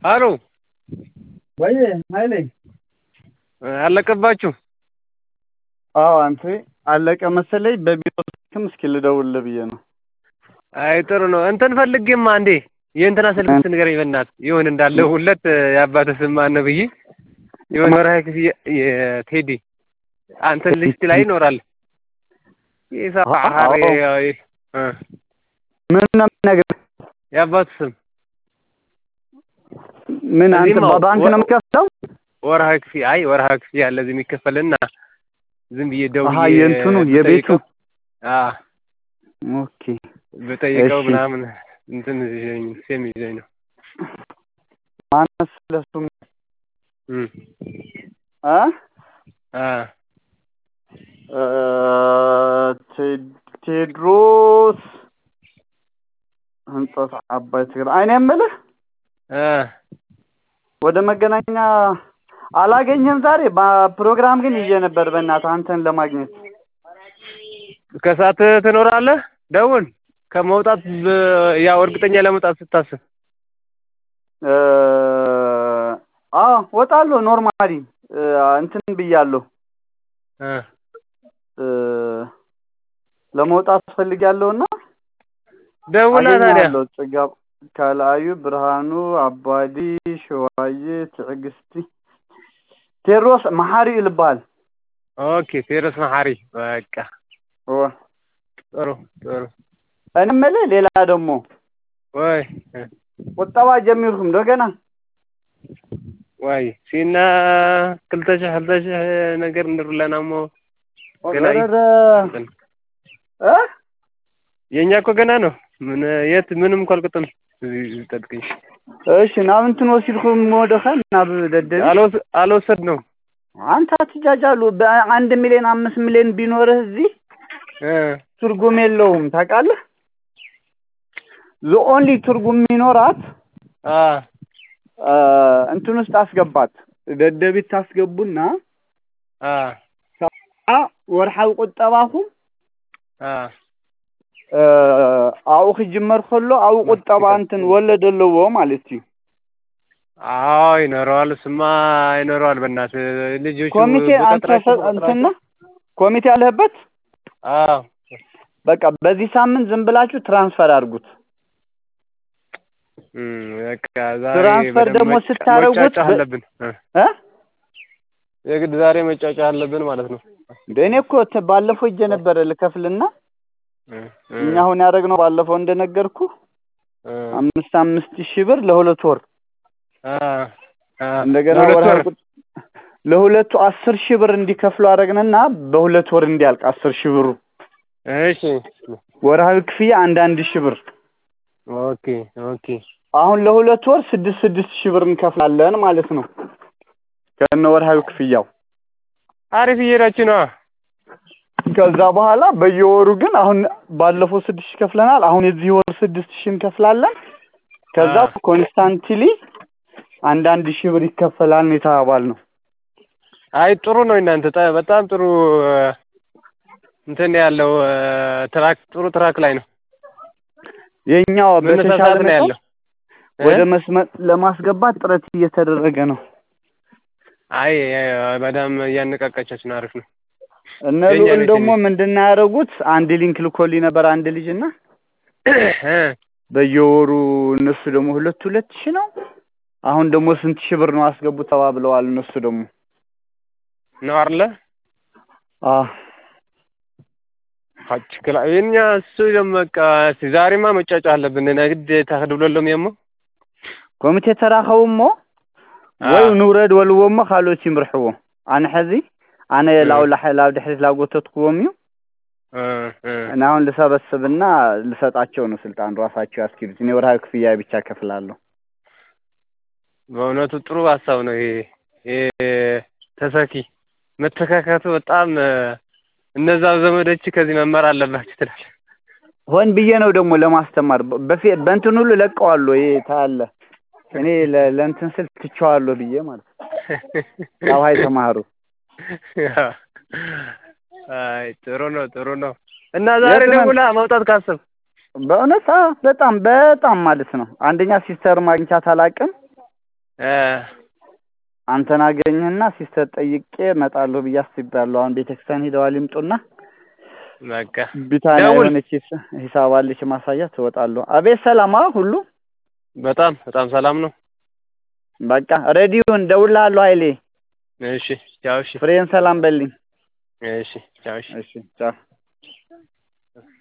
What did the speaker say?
አሎ ወይ ኃይሌ አለቀባችሁ? አዎ አንተ አለቀ መሰለኝ። በቢሮ ስልክም እስኪ ልደውልልህ ብዬ ነው። አይ ጥሩ ነው። እንትን ፈልጌማ እንዴ የእንትና ስልክ ንገረኝ በእናትህ ይሁን እንዳለሁለት የአባትህ ስም ማን ነው ብዬ የሆነ ወርሃዊ ክፍያ የቴዲ አንተ ሊስት ላይ ይኖራል። ይሳሐሪ ምን ነው የምነግርህ? የአባትህ ስም ምን አንተ እዚህማ በባንክ ነው የምከፍለው? ወርሃዊ ክፍያ አይ ወርሃዊ ክፍያ አለ እዚህ የሚከፈልና ዝም ብዬ ደውዬ አሀ የእንትኑ የቤቱ ብጠይቀው አ ኦኬ ብጠይቀው እሺ። ምናምን እንትን ይዘኝ ሴም ይዘኝ ነው ማነው ስለሱ እም አ አ እ ቴ- ቴድሮስ ህንጸት አባይ ትግራይ እኔ የምልህ አ ወደ መገናኛ አላገኘህም ዛሬ በፕሮግራም ግን ይዤ ነበር በእናትህ አንተን ለማግኘት ከሰዓት ትኖራለህ? ደውል ከመውጣት ብ- ያው እርግጠኛ ለመውጣት ስታስብ እ አዎ ወጣለሁ ኖርማሊ እ እንትን ብያለሁ እ እ ለመውጣት ፈልጊያለሁና ደውላ ታዲያ አገኛለሁ ጽጋብ ካላዩ ብርሃኑ አባዲ ሸዋዬ ትዕግስቲ ቴዎድሮስ መሐሪ ልባል ኦኬ ቴዎድሮስ መሐሪ በቃ ኦ ጥሩ ጥሩ እኔ የምልህ ሌላ ደግሞ ወይ እ ቁጠባ ጀሚርኩም እንደገና ዋይ ሲና ክልተ ሽሕ ክልተ ሽሕ ነገር እንድርለና እሞ ገና ይ- ወረረ እንትን እ የእኛ እኮ ገና ነው ምን የት ምንም እኮ አልቅጥም እዚህ ጠብቅኝ እሺ ናብ እንትን ወሲድኩም ወደኸ ናብ ደደቢ አልወስ- አልወሰድ ነው አንተ አትጃጃሉ በአንድ ሚሊዮን አምስት ሚሊዮን ቢኖርህ እዚህ እ ትርጉም የለውም ታውቃለህ ኦንሊ ትርጉም የሚኖራት አ አ፣ እንትን ውስጥ አስገባት ደደቢት ታስገቡና አ አ ወርሓዊ ቁጠባኹም አ አ፣ ኣብኡ ክጅመር ከሎ ኣብኡ ቁጠባ እንትን ወለድ ኣለዎ ማለት እዩ አዎ ይኖረዋል ስማ ይኖረዋል በእናትህ ልጆቹ ኮሚቴ አንተ በቀጥራቸው ሰ- እንትና ኮሚቴ አለህበት አዎ በቃ በዚህ ሳምንት ዝም ብላችሁ ትራንስፈር አድርጉት እም በቃ ዛሬ ትራንስፈር በደንብ ደግሞ መጫ- ስታረጉት መጫጫህ በ- አለብን እ እ የግድ ዛሬ መጫጫ አለብን ማለት ነው እንደ እኔ እኮ ተ- ባለፈው እጄ ነበረ ልከፍልና እ እ እኛ አሁን ያደረግነው ባለፈው እንደነገርኩ እ አምስት አምስት ሺህ ብር ለሁለት ወር አ አ እንደገና ለሁለት ወርሃዊ ወር ቁጥ- ለሁለቱ አስር ሺህ ብር እንዲከፍሉ አደረግንና በሁለት ወር እንዲያልቅ አስር ሺህ ብሩ እሺ ወርሃዊ ክፍያ አንድ አንድ ሺህ ብር ኦኬ ኦኬ አሁን ለሁለት ወር ስድስት ስድስት ሺህ ብር እንከፍላለን ማለት ነው ከነ ወርሃዊ ክፍያው አሪፍ እየሄዳችሁ ነዋ ከዛ በኋላ በየወሩ ግን አሁን ባለፈው ስድስት ሺህ ከፍለናል አሁን የዚህ ወር ስድስት ሺህ እንከፍላለን ከዛ አ። ኮንስታንትሊ አንዳንድ ሺህ ብር ይከፈላል ነው የተባባልነው አይ ጥሩ ነው እናንተ ጣ- በጣም ጥሩ እ፣ እንትን ያለው እ፣ ትራክ ጥሩ ትራክ ላይ ነው የኛው በተሻለ መነሳሳት ነው መጠን ያለው እ? ወደ መስመር ለማስገባት ጥረት እየተደረገ ነው አይ እ፣ በጣም እያነቃቃቻችሁ ነው አሪፍ ነው እነ የኛ ልዑል ቤት ደግሞ የሚ- ምንድን ነው ያደረጉት አንድ ሊንክ ልኮልኝ ነበር አንድ ልጅ እና እ፣ በየወሩ እነሱ ደግሞ ሁለት ሁለት ሺህ ነው አሁን ደግሞ ስንት ሺህ ብር ነው አስገቡ ተባብለዋል እነሱ ደግሞ ነው አይደለ አ ችክላ የኛ እሱ ደግሞ በቃ እስኪ ዛሬማ መጫጫ አለብን ነግድ ተኸድብለሎም የሞ ኮሚቴ ተራኸቡ እሞ ወይ ንውረድ በልዎ እሞ ካልኦት ይምርሕዎ ኣነ ሕዚ ኣነ እ። ላው ላሕ- ላብ ድሕሪት ላጎተትክዎም እዩ እ፣ እ። እና አሁን ልሰበስብና ልሰጣቸው ነው ስልጣን ራሳቸው ያስኪዱት እኔ ወርሃዊ ክፍያ ብቻ ከፍላለሁ በእውነቱ ጥሩ ሀሳብ ነው ይሄ ይሄ ተሰኪ መተካካቱ በጣም እ፣ እነዛ ዘመዶች ከዚህ መማር አለባችሁ ትላለህ ሆን ብዬ ነው ደግሞ ለማስተማር በፊ በእንትን ሁሉ ለቀዋለሁ ይሄ ታያለህ እኔ ለ- ለእንትን ስል ትቼዋለሁ ብዬ ማለት ነው ያው ሀይ ተማሩ አይ ጥሩ ነው ጥሩ ነው እና ዛሬ የት ነን? ደውላ መውጣት ካሰብ በእውነት አዎ በጣም በጣም ማለት ነው አንደኛ ሲስተር ማግኘቻት አላውቅም እ አንተን አገኘህና ሲስተር ጠይቄ እመጣለሁ ብዬ አስቤያለሁ። አሁን ቤተክርስቲያን ሄደዋል ይምጡና በቃ ቢታንያ ደውል። የሆነች ሂስ- ሂሳብ አለች ማሳያት እወጣለሁ። አቤት ሰላም አ ሁሉ በጣም በጣም ሰላም ነው። በቃ ሬዲዮን ደውልልሃለሁ ኃይሌ እሺ ቻው። እሺ ፍሬን ሰላም በልኝ። እሺ ቻው። እሺ እሺ ቻው።